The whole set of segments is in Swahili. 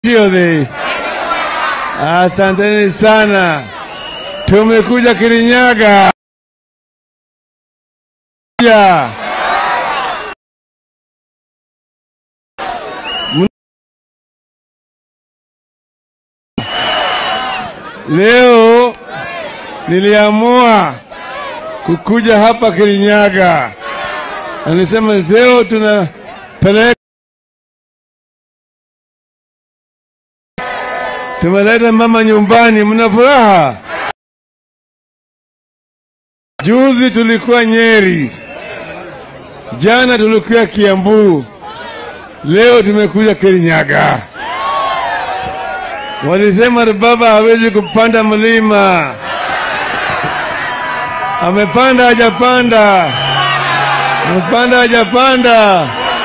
Shiodhi. Asanteni sana, tumekuja Kirinyaga ya leo niliamua kukuja hapa Kirinyaga, anisema leo tunapeleka tumeleta mama nyumbani, mna furaha? Juzi tulikuwa Nyeri, jana tulikuwa Kiambu, leo tumekuja Kirinyaga. Walisema baba hawezi kupanda mlima, amepanda hajapanda, amepanda hajapanda.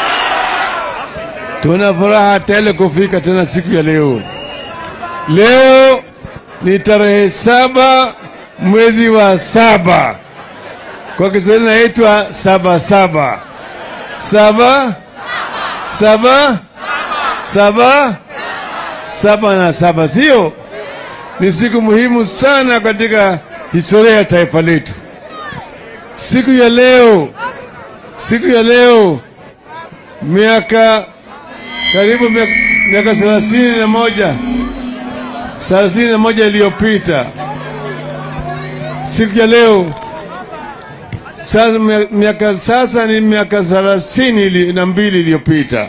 Tuna furaha tele kufika tena siku ya leo. Leo ni tarehe saba mwezi wa saba, kwa Kiswahili naitwa saba saba saba saba saba saba na saba, sio? Ni siku muhimu sana katika historia ya taifa letu. Siku ya leo, siku ya leo, miaka karibu miaka thelathini na moja thelathini na moja iliyopita siku ya leo sasa, miaka sasa ni miaka thelathini na mbili iliyopita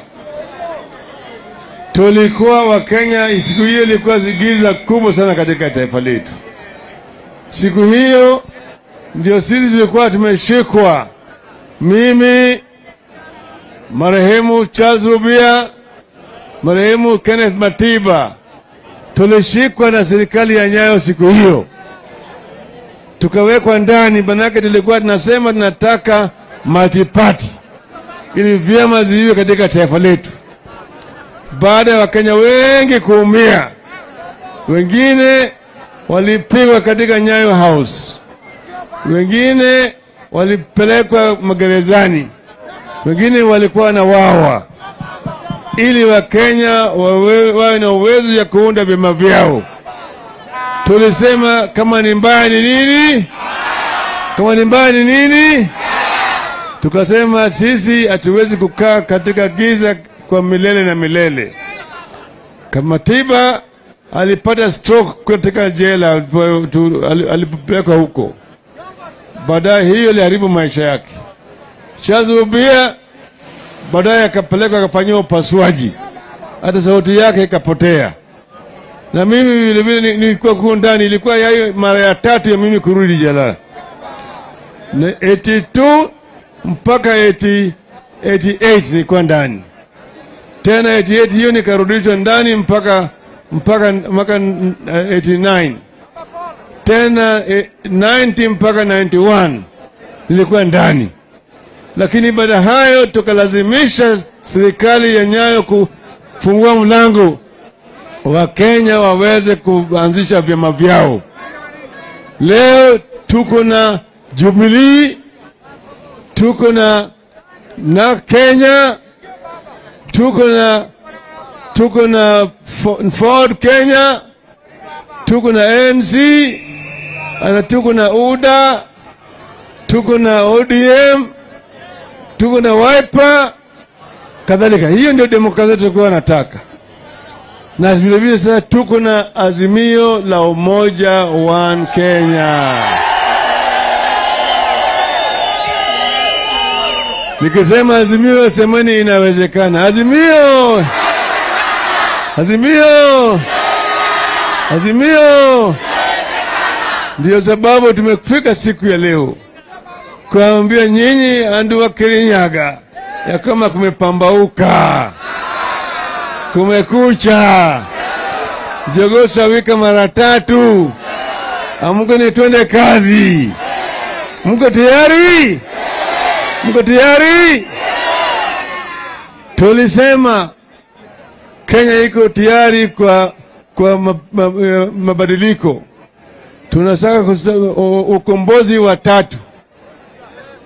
tulikuwa Wakenya. Siku hiyo ilikuwa giza kubwa sana katika taifa letu. Siku hiyo ndio sisi tulikuwa tumeshikwa, mimi, marehemu Charles Rubia, marehemu Kenneth Matiba tulishikwa na serikali ya Nyayo siku hiyo, tukawekwa ndani. Manake tulikuwa tunasema tunataka multi-party ili vyama ziwe katika taifa letu. Baada ya Wakenya wengi kuumia, wengine walipigwa katika Nyayo House, wengine walipelekwa magerezani, wengine walikuwa na wawa ili Wakenya wawe, wawe na uwezo ya kuunda vyama vyao. Tulisema kama ni mbaya ni nini? Kama ni mbaya ni nini? Tukasema sisi hatuwezi kukaa katika giza kwa milele na milele. Kamatiba alipata stroke katika jela alipopelekwa huko, baadaye hiyo iliharibu maisha yake. Shazubia baadaye akapelekwa akafanyiwa upasuaji, hata sauti yake ikapotea. Na mimi vilevile nilikuwa kuwa ndani, ilikuwa yayo mara ya tatu ya mimi kurudi jela na 82 mpaka 80, 88 nilikuwa ndani tena 88 hiyo nikarudishwa ndani mpaka mpaka mpaka 89 tena 90 mpaka 91 nilikuwa ndani lakini baada ya hayo tukalazimisha serikali ya Nyayo kufungua mlango wa Kenya waweze kuanzisha vyama vyao. Leo tuko na Jubilee, tuko na na Kenya, tuko na tuko na Ford Kenya, tuko na ANC, ana tuko na UDA, tuko na ODM tuko na Wiper kadhalika. Hiyo ndio demokrasia tulikuwa nataka, na vilevile sasa tuko na azimio la umoja one Kenya. Nikisema azimio, semeni inawezekana. Azimio, azimio, azimio. Ndiyo sababu tumefika siku ya leo kuambia nyinyi andu wa Kirinyaga ya kama kumepambauka, kumekucha, jogoo sawika mara tatu, amke ni twende kazi. Mko tayari? Mko tayari? Tulisema Kenya iko tayari kwa, kwa mabadiliko. Tunataka ukombozi wa tatu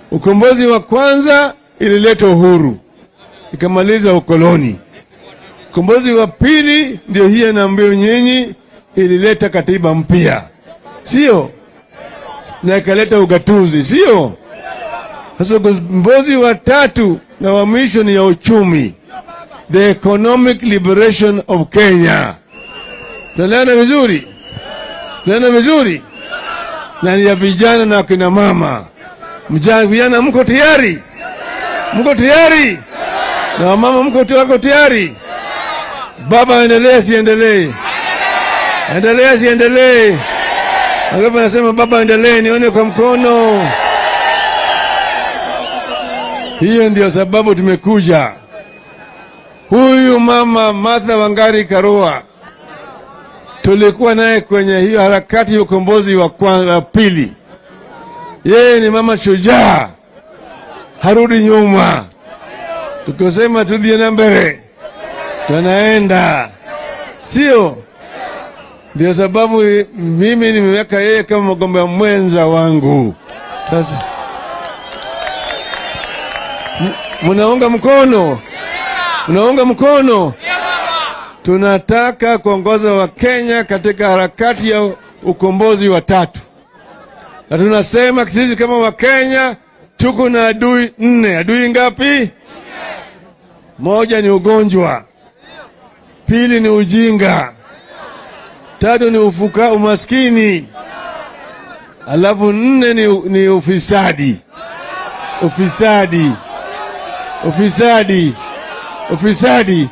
Ukombozi wa kwanza ilileta uhuru, ikamaliza ukoloni. Ukombozi wa pili ndio hii anaambiwa nyinyi, ilileta katiba mpya, sio na ikaleta ugatuzi, sio? Sasa ukombozi wa tatu na wa mwisho ni ya uchumi, the economic liberation of Kenya. Tunaelewana vizuri? Tunaelewana vizuri? Na ni ya vijana na akina mama. Mjana, vijana mko tayari? Mko tayari? Na wamama mko wako tayari? Baba aendelee, siendelee? Endelee, siendelee? Wangapi anasema baba endelee, nione kwa mkono. Hiyo ndio sababu tumekuja. Huyu mama Martha Wangari Karua tulikuwa naye kwenye hiyo harakati ya ukombozi wa kwanza, wa pili. Yeye ni mama shujaa, harudi nyuma. Tukisema tulienda mbele, tunaenda, sio? Ndio sababu mimi nimeweka yeye kama mgombea mwenza wangu. Sasa mnaunga mkono, mnaunga mkono. Tunataka kuongoza Wakenya katika harakati ya ukombozi wa tatu, na tunasema sisi kama Wakenya tuko na adui nne. Adui ngapi? Moja ni ugonjwa, pili ni ujinga, tatu ni ufuka, umaskini, alafu nne ni, ni ufisadi. Ufisadi, ufisadi, ufisadi.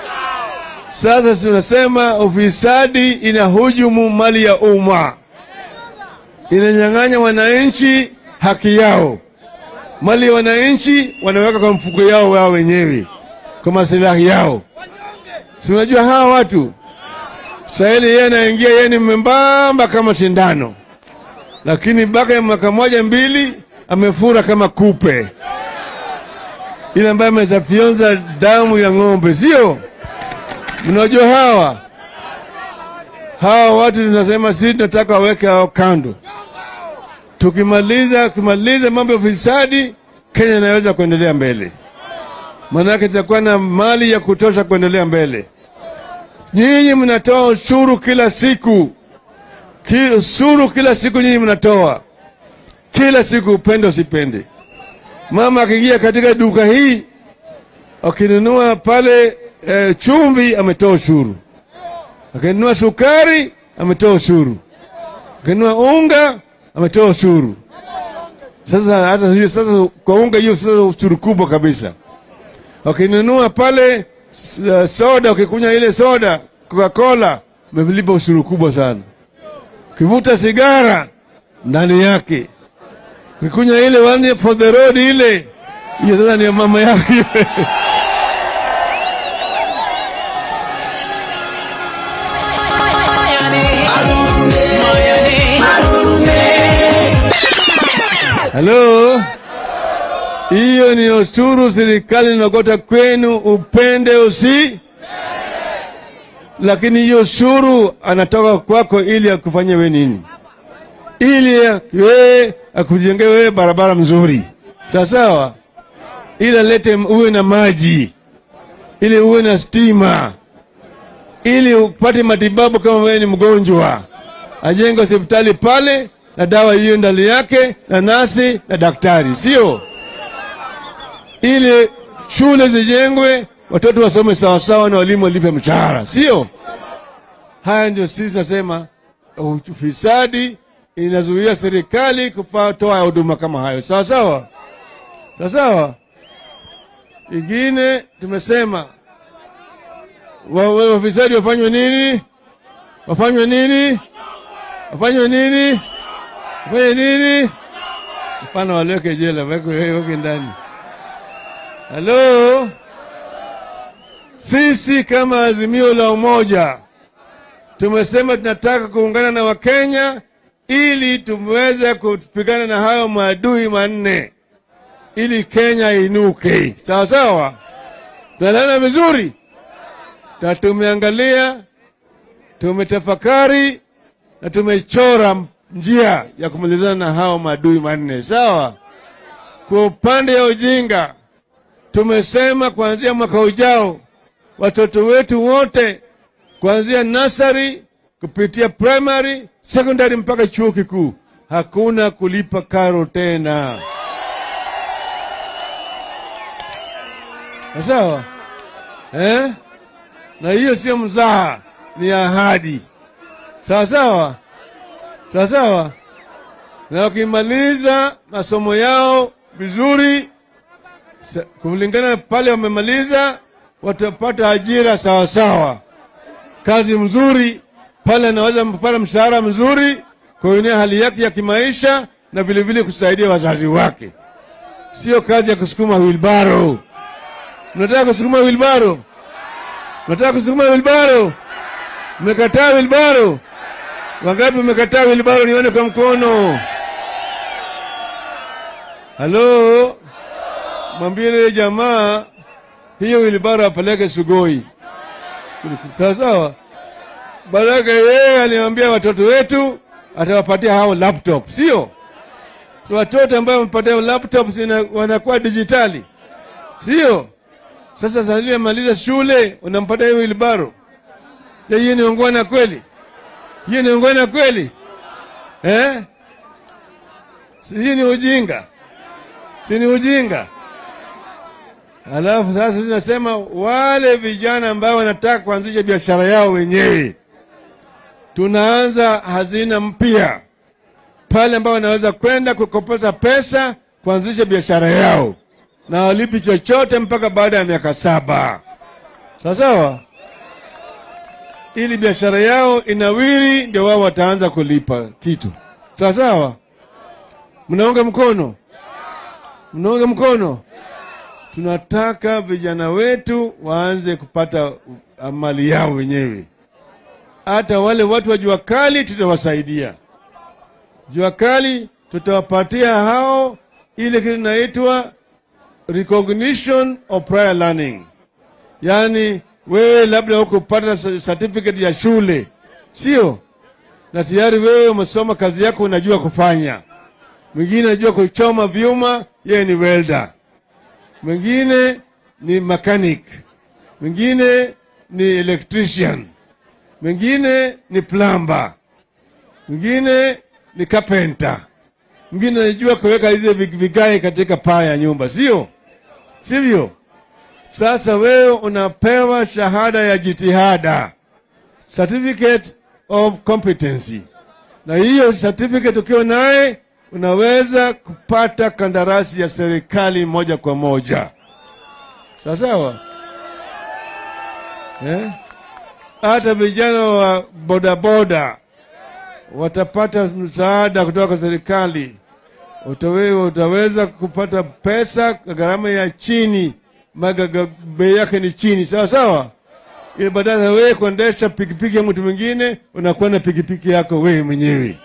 Sasa tunasema ufisadi inahujumu mali ya umma, inanyang'anya wananchi haki yao. Mali ya wananchi wanaweka kwa mfuko yao wao wenyewe kwa masilahi yao. Si unajua hawa watu sahili, yeye anaingia, yeye ni membamba kama sindano, lakini mpaka ya mwaka moja mbili amefura kama kupe ile ambayo amesafyonza damu ya ng'ombe, sio? Mnajua hawa hawa watu tunasema sisi tunataka waweke hao kando. Tukimaliza kumaliza mambo ya ufisadi, Kenya inaweza kuendelea mbele, maanake tutakuwa na mali ya kutosha kuendelea mbele. Nyinyi mnatoa ushuru kila siku, ki, ushuru kila siku nyinyi mnatoa kila siku, upende usipende. Mama akiingia katika duka hii akinunua pale e, chumvi ametoa ushuru, akinunua sukari ametoa ushuru, akinunua unga ametoa ushuru. Sasa hata sijui sasa kwa unga hiyo sasa ushuru kubwa kabisa. Wakinunua pale uh, soda, ukikunywa ile soda Coca-Cola umelipa ushuru kubwa sana. Ukivuta sigara ndani yake, ukikunywa ile one for the road ile hiyo sasa ni mama yako Halo, hiyo ni ushuru serikali inagota kwenu, upende usi, lakini hiyo ushuru anatoka kwako ili akufanyie we nini? Ili wewe akujengee wewe barabara mzuri, sawa sawa, ili alete uwe na maji, ili uwe na stima, ili upate matibabu kama wewe ni mgonjwa, ajenge hospitali pale na dawa hiyo ndani yake na nasi na daktari, sio ili shule zijengwe, watoto wasome sawasawa na walimu walipe mshahara, sio? Haya ndio sisi tunasema ufisadi inazuia serikali kutoa huduma kama hayo, sawa sawa, sawa sawa. Ingine tumesema wafisadi wafanywe nini? Wafanywe nini? Wafanywe nini? Wafanye nini? Hapana, waleke jela, weke ndani. Halo, sisi kama Azimio la Umoja tumesema tunataka kuungana na Wakenya ili tumweze kupigana na hayo maadui manne, ili Kenya inuke. Sawa sawa, tunaelewana vizuri, na tumeangalia, tumetafakari na tumechora njia ya kumalizana na hao maadui manne. Sawa. Kwa upande ya ujinga, tumesema kuanzia mwaka ujao watoto wetu wote kuanzia nasari kupitia primary, secondary mpaka chuo kikuu, hakuna kulipa karo tena. Sawa eh? Na hiyo sio mzaha, ni ahadi. Sawa sawa, sawa sawa. Na wakimaliza masomo yao vizuri, sa- kulingana na pale wamemaliza, watapata ajira sawa sawa, kazi mzuri pale, anaweza kupata mshahara mzuri, kuinua hali yake ya kimaisha na vilevile kusaidia wazazi wake, sio kazi ya kusukuma wilbaro. Mnataka kusukuma wilbaro? Mnataka kusukuma wilbaro? Mmekataa wilbaro? Wangapi mmekataa wilbaro? Nione kwa mkono. Halo, mwambie ile jamaa hiyo wilbaro apeleke Sugoi. Sawa sawa. Baraka yeye aliambia watoto wetu atawapatia hao laptop, sio? So watoto ambao wamepatia laptop zina- wanakuwa dijitali, sio? Sasa sasa maliza shule unampatia hiyo wilbaro. Je, hiyo ni ungwana kweli? Hiyo ni ungwana kweli? Eh? Si hii ni ujinga. Si ni ujinga. Alafu sasa tunasema wale vijana ambao wanataka kuanzisha biashara yao wenyewe, tunaanza hazina mpya pale ambao wanaweza kwenda kukopata pesa kuanzisha biashara yao na walipi chochote mpaka baada ya miaka saba. Sawa sawa, ili biashara yao inawiri, ndio wao wataanza kulipa kitu. Sawa sawa, mnaunga mkono? Mnaunga mkono? Tunataka vijana wetu waanze kupata uh, mali yao wenyewe. Hata wale watu wa jua kali tutawasaidia. Jua kali tutawapatia hao ile kitu inaitwa recognition of prior learning, yaani wewe labda hukupata certificate ya shule, sio na tayari wewe umesoma kazi yako, unajua kufanya. Mwingine anajua kuchoma vyuma, yeye ni welder. Mwingine ni mechanic, mwingine ni electrician, mwingine ni plumber, mwingine ni carpenter, mwingine anajua kuweka hizi vigae katika paa ya nyumba, sio sivyo? Sasa wewe unapewa shahada ya jitihada, certificate of competency, na hiyo certificate ukiwa naye unaweza kupata kandarasi ya serikali moja kwa moja. Sawa sawa, eh? Hata vijana wa bodaboda watapata msaada kutoka kwa serikali. Utawe, utaweza kupata pesa gharama ya chini, maga bei yake ni chini, sawa sawa, ili badala ya wewe kuendesha pikipiki ya mtu mwingine unakuwa na pikipiki yako wewe mwenyewe.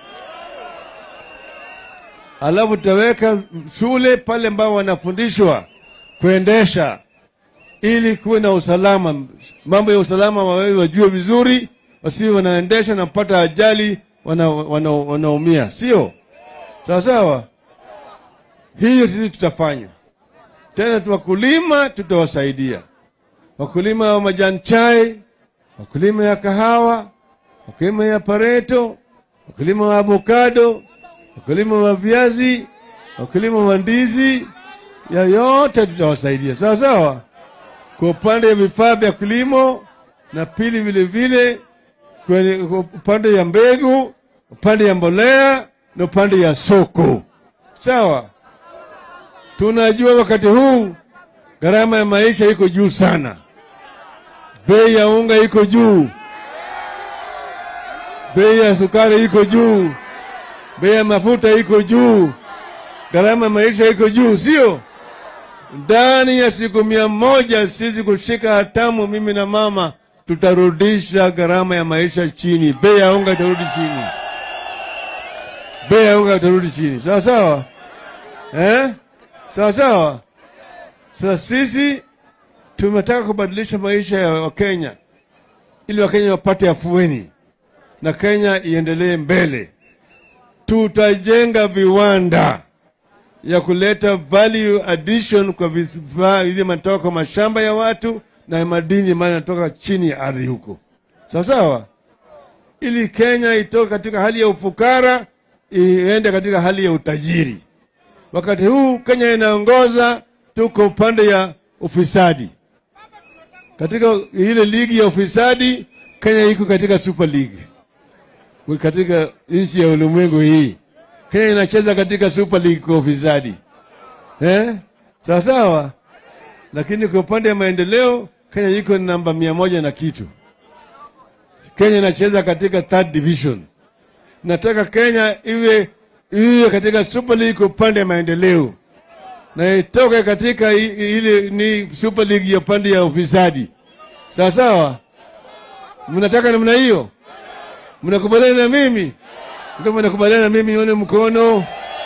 Alafu tutaweka shule pale ambao wanafundishwa kuendesha ili kuwe na usalama, mambo ya usalama wawewe wajue vizuri, wasiwe wanaendesha na kupata ajali wanaumia wana, wana, wana sio sawa sawa. Hiyo sisi tutafanya tena. Wakulima tutawasaidia, wakulima wa majani chai, wakulima ya kahawa, wakulima ya pareto, wakulima wa avokado, wakulima wa viazi, wakulima wa ndizi, ya yote tutawasaidia sawa sawa, kwa upande ya vifaa vya kilimo na pili vile vile kwenye upande ya mbegu, upande ya mbolea na upande ya soko. Sawa, tunajua wakati huu gharama ya maisha iko juu sana, bei ya unga iko juu, bei ya sukari iko juu, bei ya mafuta iko juu, gharama ya maisha iko juu, sio? Ndani ya siku mia moja sisi kushika hatamu, mimi na mama tutarudisha gharama ya maisha chini, bei ya unga itarudi chini, bei ya unga itarudi chini, sawa sawa, eh? Sawa sawa. Sasa sisi tumetaka kubadilisha maisha ya Wakenya ili Wakenya wapate afueni na Kenya iendelee mbele. Tutajenga viwanda ya kuleta value addition kwa vifaa ili matoka kwa mashamba ya watu na madini ambayo yanatoka chini ya ardhi huko, sawa sawa, ili Kenya itoke katika hali ya ufukara iende katika hali ya utajiri. Wakati huu Kenya inaongoza, tuko upande ya ufisadi. Katika ile ligi ya ufisadi, Kenya iko katika Super League. Katika nchi ya ulimwengu hii, Kenya inacheza katika Super League kwa ufisadi eh? Sawa sawa, lakini kwa upande ya maendeleo Kenya iko namba mia moja na kitu. Kenya inacheza katika third division. Nataka Kenya iwe iwe katika Super League kwa upande ya maendeleo na itoke katika ile ni Super League ya upande ya ufisadi. Sawa sawa, mnataka namna hiyo? Mnakubaliana na mimi? Kama mnakubaliana na mimi, nione mkono.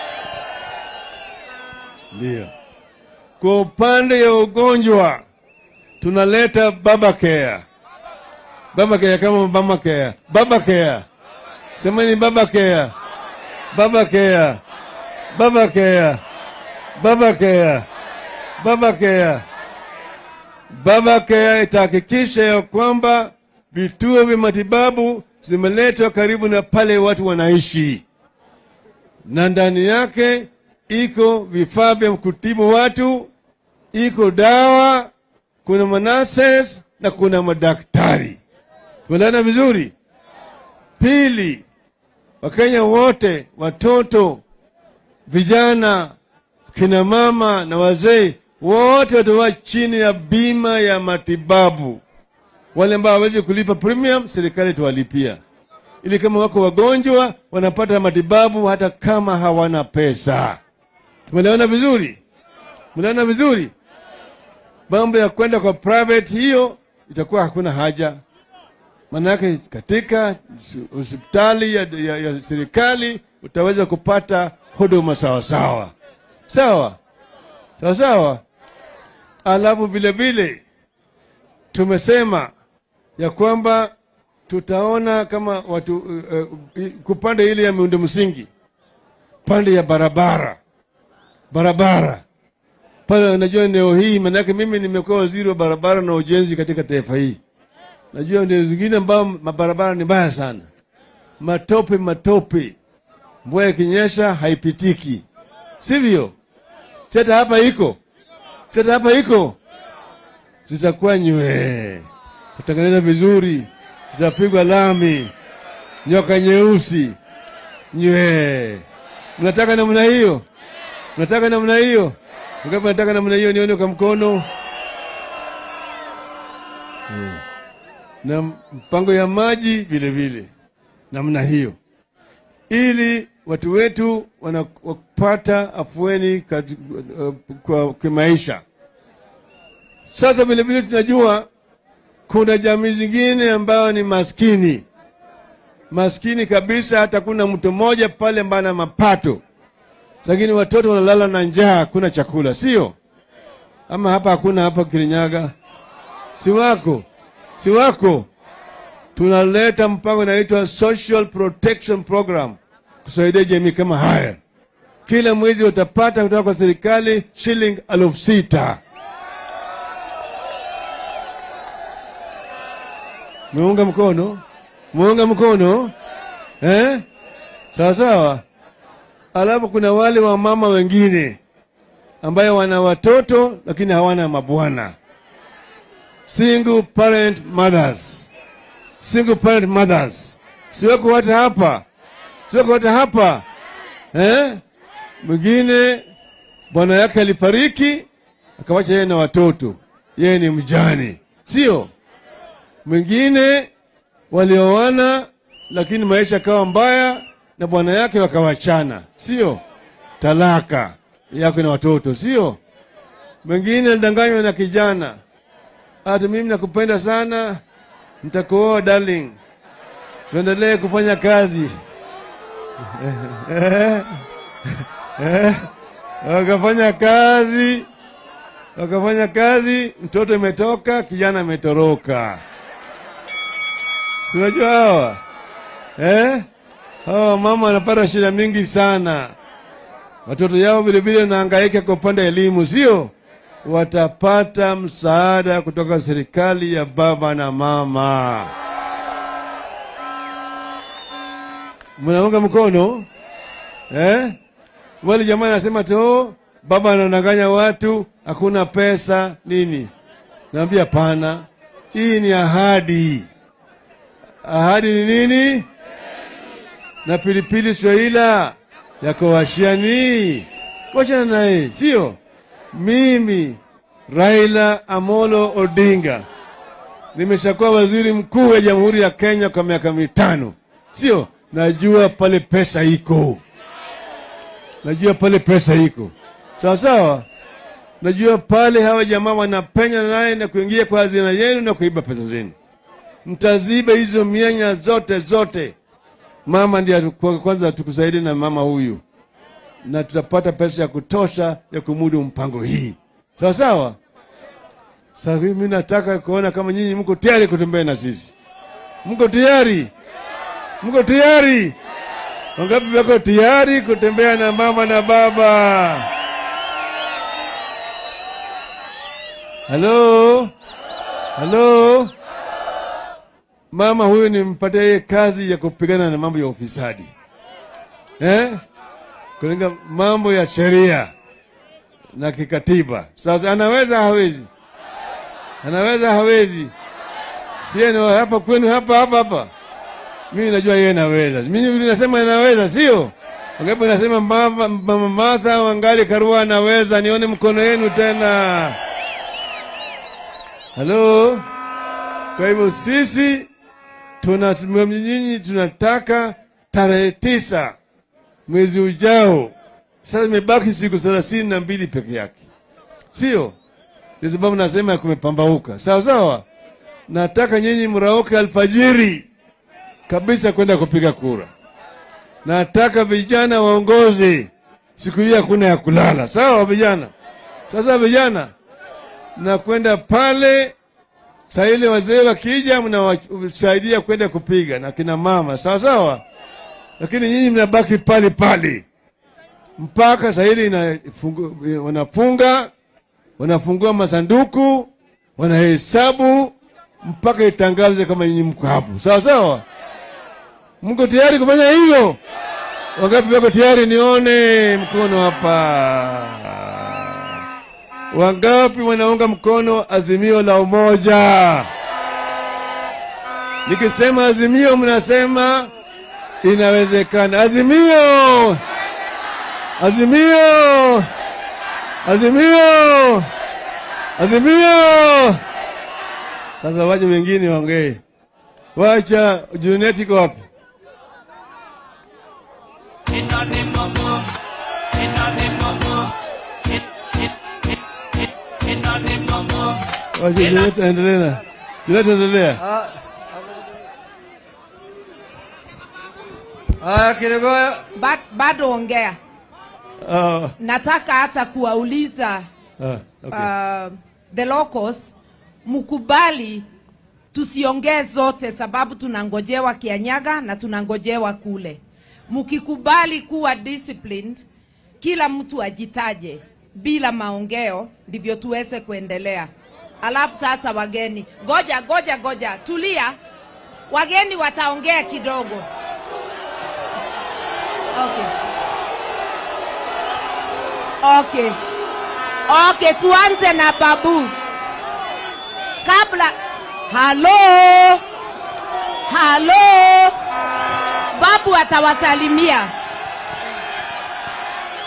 Ndio. Kwa upande ya ugonjwa tunaleta baba care. Baba care kama mama care. Baba care. Semeni baba care. Baba care. Baba care. Baba care. Baba care. Baba care itahakikisha ya kwamba vituo vya matibabu zimeletwa karibu na pale watu wanaishi, na ndani yake iko vifaa vya kutibu watu, iko dawa, kuna manases na kuna madaktari. Tuelewana vizuri. Pili, Wakenya wote, watoto, vijana, kina mama na wazee wote watakuwa chini ya bima ya matibabu. Wale ambao hawawezi kulipa premium, serikali tuwalipia, ili kama wako wagonjwa wanapata matibabu hata kama hawana pesa. Tumeelewana vizuri? Tumeelewana vizuri? Mambo ya kwenda kwa private, hiyo itakuwa hakuna haja, maanake katika hospitali ya, ya, ya serikali utaweza kupata huduma sawasawa sawa sawa sawa. Alafu vile vile tumesema ya kwamba tutaona kama watu uh, uh, kupande ile ya miundo msingi, pande ya barabara barabara pale. Unajua eneo hii, maanake mimi nimekuwa waziri wa barabara na ujenzi katika taifa hii. Najua ndio zingine ambao mabarabara ni mbaya sana, matope matope, mvua ikinyesha haipitiki, sivyo? Cheta hapa iko cheta hapa iko, zitakuwa nywe, kutengeneza vizuri, zitapigwa lami, nyoka nyeusi nywe. Mnataka namna hiyo? Mnataka namna hiyo? Ngapi nataka namna hiyo? Nione kwa mkono. Hmm. Na mpango ya maji vile vile namna hiyo, ili watu wetu wanapata afueni kat, uh, kwa kimaisha. Sasa vile vile tunajua kuna jamii zingine ambayo ni maskini maskini kabisa, hata kuna mtu mmoja pale ambaye ana mapato lakini watoto wanalala na njaa, hakuna chakula, sio? Ama hapa hakuna, hapa Kirinyaga si wako, si wako. Tunaleta mpango inaitwa Social Protection Program kusaidia jamii kama haya. Kila mwezi utapata kutoka kwa serikali shilingi elfu sita. Muunga mkono, muunga mkono eh? Sawa sawa. Alafu kuna wale wa mama wengine ambayo wana watoto lakini hawana mabwana, single parent mothers, single parent mothers. Siweko wote hapa, siweko wote hapa eh? Mwingine bwana yake alifariki akawacha yeye na watoto, yeye ni mjane, sio? Mwingine walioana lakini maisha kawa mbaya na bwana yake wakawachana, sio? Talaka yako na watoto, sio? Mwingine alidanganywa na kijana, hata mimi nakupenda sana, nitakuoa darling, tuendelee kufanya kazi wakafanya kazi, wakafanya kazi, mtoto imetoka, kijana ametoroka. Sinajua hawa eh? Hawa mama wanapata shida mingi sana, watoto yao vilevile wanahangaika kwa upande wa elimu, sio? watapata msaada kutoka serikali ya baba na mama. Mnaunga mkono eh? Wale jamaa anasema tu baba anadanganya watu, hakuna pesa nini. Naambia hapana, hii ni ahadi. Ahadi ni nini? Na pilipili Swahila yako washiani, wachana naye, sio mimi. Raila Amolo Odinga nimeshakuwa waziri mkuu wa Jamhuri ya Kenya kwa miaka mitano, sio? Najua pale pesa iko, najua pale pesa iko sawa sawa. Najua pale hawa jamaa wanapenya naye na kuingia kwa hazina yenu na kuiba pesa zenu. Mtaziba hizo mianya zote zote. Mama ndiye atu- kwanza tukusaidie na mama huyu, na tutapata pesa ya kutosha ya kumudu mpango hii, sawa sawa. Sasa mimi nataka kuona kama nyinyi mko tayari kutembea na sisi. Mko tayari? Mko tayari? Wangapi wako tayari kutembea na mama na baba? Halo, halo. Mama huyu nimpatia yeye kazi ya kupigana na mambo ya ufisadi eh? Kulinga mambo ya sheria na kikatiba. Sasa anaweza hawezi? Anaweza hawezi? Sie ni wa hapa kwenu hapa hapa hapa. Mimi najua yeye anaweza. Mimi nasema anaweza, sio? Wangapi nasema mama, mama Martha Wangari Karua anaweza? Nione mkono yenu tena. Halo. Kwa hivyo sisi tuna nyinyi tunataka tarehe tisa mwezi ujao. Sasa imebaki siku thelathini na mbili peke yake, sio? Ndio sababu nasema kumepambauka. Sawa sawa, nataka nyinyi mrauke alfajiri kabisa kwenda kupiga kura. Nataka vijana waongoze siku hii, hakuna ya kulala. Sawa vijana? Sasa vijana, na kwenda pale saa ile wazee wakija, mnawasaidia kwenda kupiga na kina mama, sawa sawa, lakini nyinyi mnabaki pale pale mpaka saa ile inafungu- wanafunga, wanafungua masanduku, wanahesabu mpaka itangaze kama nyinyi mko hapo, sawa sawa. Mko tayari kufanya hivyo? Wangapi wako tayari? Nione mkono hapa. Wangapi wanaunga mkono azimio la umoja? Nikisema azimio, mnasema inawezekana. Azimio, azimio, azimio, azimio. Sasa waje wengine waongee. Wacha Junet iko wapi? Wacha Junet endelee na Junet, endelea. Ah, Haya, Kiregoyo. Ba- bado ongea. Ah, Nataka hata kuwauliza ah, okay. uh, the locals mkubali tusiongee zote, sababu tunangojewa Kianyaga na tunangojewa kule. Mkikubali kuwa disciplined, kila mtu ajitaje bila maongeo, ndivyo tuweze kuendelea. Alafu sasa wageni, goja goja goja, tulia. Wageni wataongea kidogo. Okay. Okay. Okay, tuanze na babu. Kabla halo, halo, babu atawasalimia.